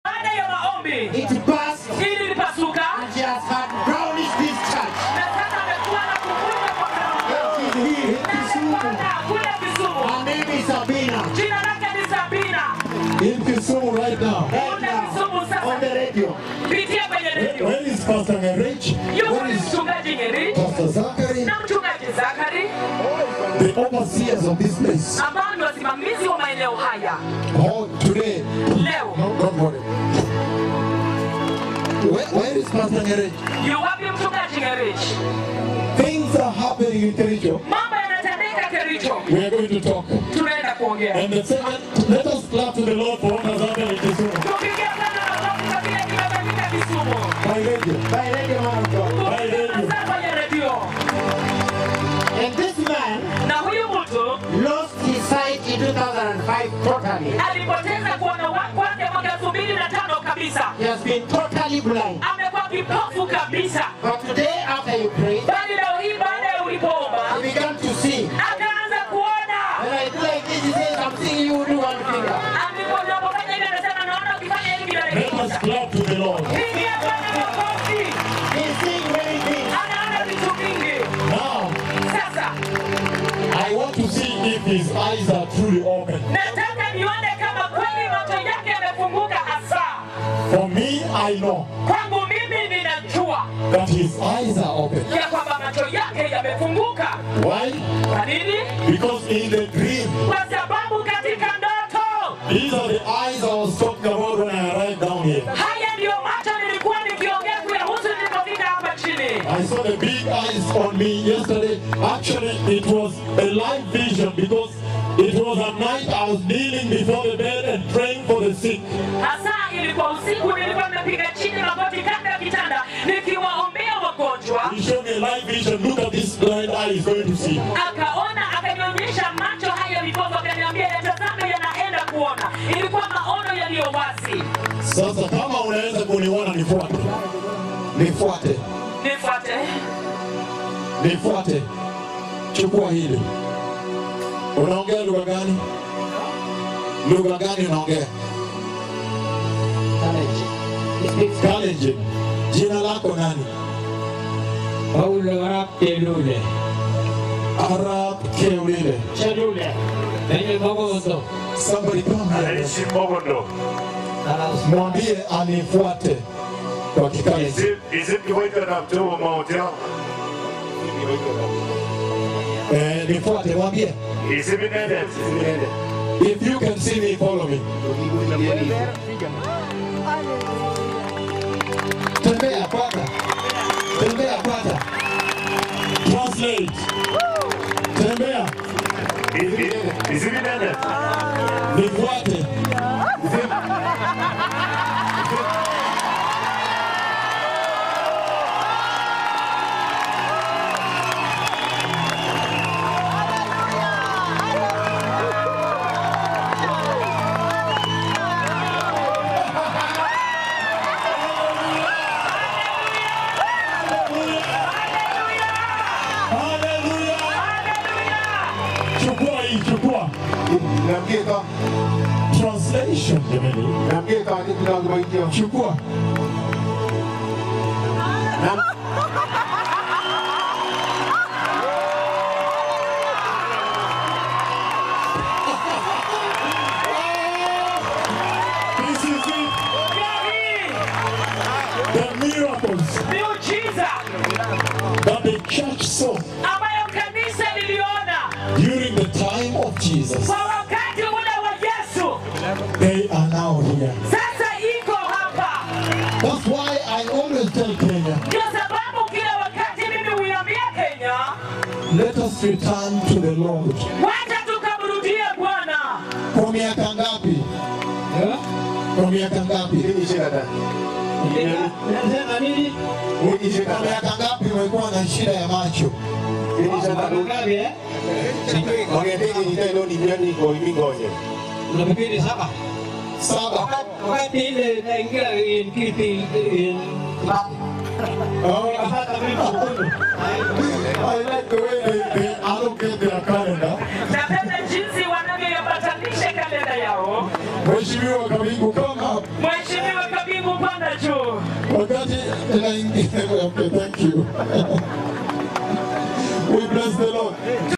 baada ya maombi it burst ili lipasuka and she has had brownish discharge. na sasa amekuwa na kuvuja kwa And she's here in Kisumu. Bwana, kule Kisumu. Her name is Sabina. Jina lake ni Sabina. In Kisumu right now. Right Kule Kisumu now, sasa. on the radio. Pitia kwenye redio. Where is Pastor Ngerich? Yuko Where ni is mchungaji Ngeri Pastor Zachary? na mchungaji Zakari The overseers of this place. ambao ni wasimamizi wa maeneo haya Oh, today. leo. No, don't worry. Where, where is Pastor Ngerich? Yu wapi mchungaji Ngeri? Things are happening in Kericho. Mambo yanatendeka Kericho. We are going to talk. Tunaenda kuongea. And the second, let us clap to the Lord for what has happened in Kisumu. Tupigie Bwana makofi kwa kile kimefanyika Kisumu. By radio. By radio, man of God. By Tupigie radio. sasa kwenye redio. And this man Na huyu mtu lost his sight in 2005 totally. alipoteza kuona wa- kwake mwaka elfu mbili na tano kabisa. He has been totally blind. Amekuwa kipofu kabisa, But today, after you prayed, bali leo hii baada ya ulipoomba he began to see. akaanza kuona. When I do like this, he says, I'm seeing you do one finger. Ndipo unapofanya hivi, anasema naona ukifanya hivi bila Let us kukosa. clap to the Lord. Pigia Bwana makofi. He's seeing many things. Anaona vitu vingi. Now, Sasa I want to see if his eyes are truly open. nataka nione kama kweli macho yake yamefunguka hasa. For me, I know Kwangu mimi ninajua that his eyes are open. ya kwamba macho yake yamefunguka. Why? Kwa nini? Because in the dream, Kwa sababu katika ndoto these are the eyes I was talking about when I arrived down here. haya ndiyo macho nilikuwa nikiongea kuyahusu nilipofika hapa chini. I saw the big eyes on me yesterday. Actually, it was a live vision because it was at night I was kneeling before the bed and praying for the sick. Hasa ilikuwa usiku, nilikuwa nimepiga chini magoti kando ya kitanda nikiwaombea wagonjwa. He showed me a live vision. Look at this blind eye is going to see. Akaona, akanionyesha macho haya vipofu, akaniambia yatazame, yanaenda kuona. Ilikuwa maono yaliyo wazi. Sasa kama unaweza kuniona, nifuate, nifuate, Nifuate, nifuate. Chukua hili. Unaongea lugha gani? Lugha gani unaongea? Courage. He speaks Kalenjin. Jina lako nani? Paulo Arap Telule. Arab Keulile. Chelule. Penye Mogondo. Somebody come here. Anaishi Mogondo. Mwambie anifuate kwa Kikalenjin. Isim isim kiwaita na mtoa mahotel. Eh, nifuate, mwambie. Isim inende. If you can see me, follow me. Tembea kwanza. Tembea kwanza. Translate. Tembea. Isim inende. Nifuate. Hallelujah. Chukua hii, chukua. Translation jamani. Chukua. This is it. The miracles miujiza that the church saw ambayo kanisa liliona during the time of Jesus. kwa wakati ule wa Yesu, They are now here. sasa iko hapa. That's why I always tell Kenya, Ndio sababu kila wakati mimi huiambia Kenya, let us return to the Lord. wacha tukamrudie Bwana. Kwa miaka ngapi? Kwa miaka ngapi? Unasema nini? Kwa miaka ngapi umekuwa na shida ya macho? Ngapi eh? Unafikiri saba? Saba. Wakati ile naingia in kiti in Oh, I like the way they, they allocate their calendar. Napenda jinsi wanavyoyapatanisha kalenda yao. Mheshimiwa Kabigu, come up. Mheshimiwa kwenda juu. wakati inaingia okay, thank you we bless the lord